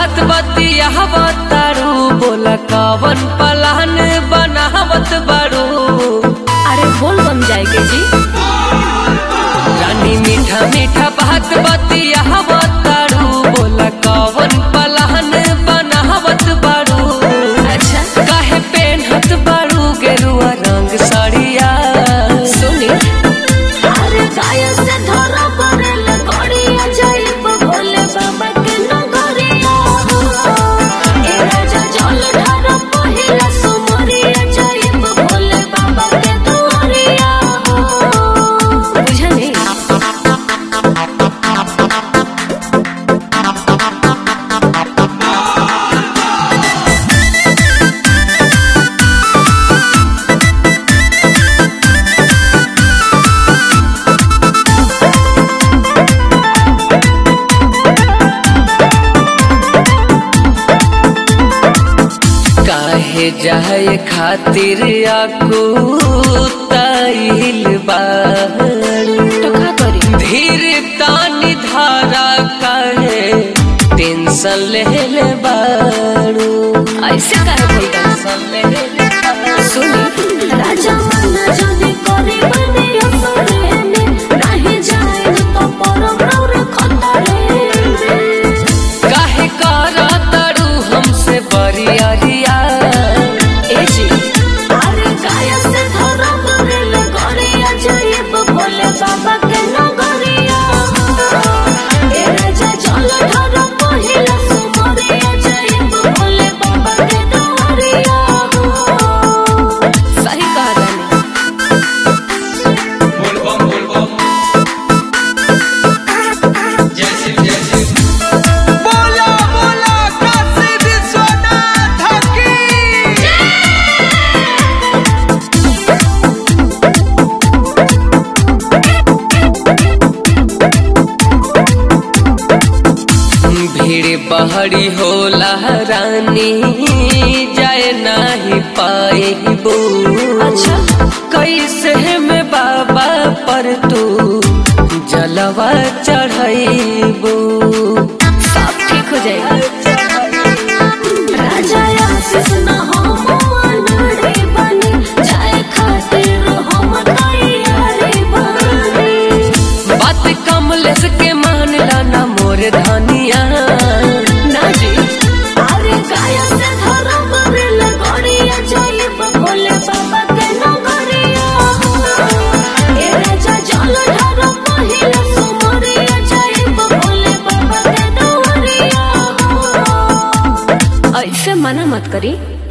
बात बतियाव तारू बोला कवन पलान बनावत बारू अरे बोल बम जाएगे जी रानी मीठा मीठा बात बतियाव तारू बोला कवन पलान बनावत बारू अच्छा काहे पेनहत बारू गेरुआ रंग साड़िया सुनी अरे गाय से धरा पड़ल गड़िया जाइब भोले बाबा के नगरिया ए राजा जल ढार पहिला सुमरिया जाइब भोले बाबा के दुआरिया बुझनी काहे जाए खातिर आकू ताइल बारू तो का करी धीर तानी धारा काहे टेंशन ले ले बारू ऐसे काहे बोलता टेंशन ले ले बारू। सुनी राजा मना जदी करी बने असरे में नहीं जाए तो परम रौर खतरे में काहे करा तारू हमसे बरियारिया ए जी अरे गाय से धरा बरल गरिया जाइब भोले बाबा के नगरिया ए राजा जल धरा पहिला सुमरिया जाइब भोले बाबा के दुआरिया सही कहा तानी बोला बोला काशी विश्वनाथ की भीड़ बहरी होला रानी जाए नाही पाएबू अच्छा कैसे में बाबा पर तू जलवा चढ़ाइबू सब ठीक हो जाएगा राजा आशीष न हो मनड़े बनी जाए खातिर हम तैयारी बनी बात कमलेश के मानला ना मोर धनिया ना जी अरे गाय से धरा बरल गड़िया जाइब भोले बाबा के नगरिया ए राजा जल धरा पहिला सुमरिया जाइब भोले बाबा के दुआरिया ऐसे मना मत करी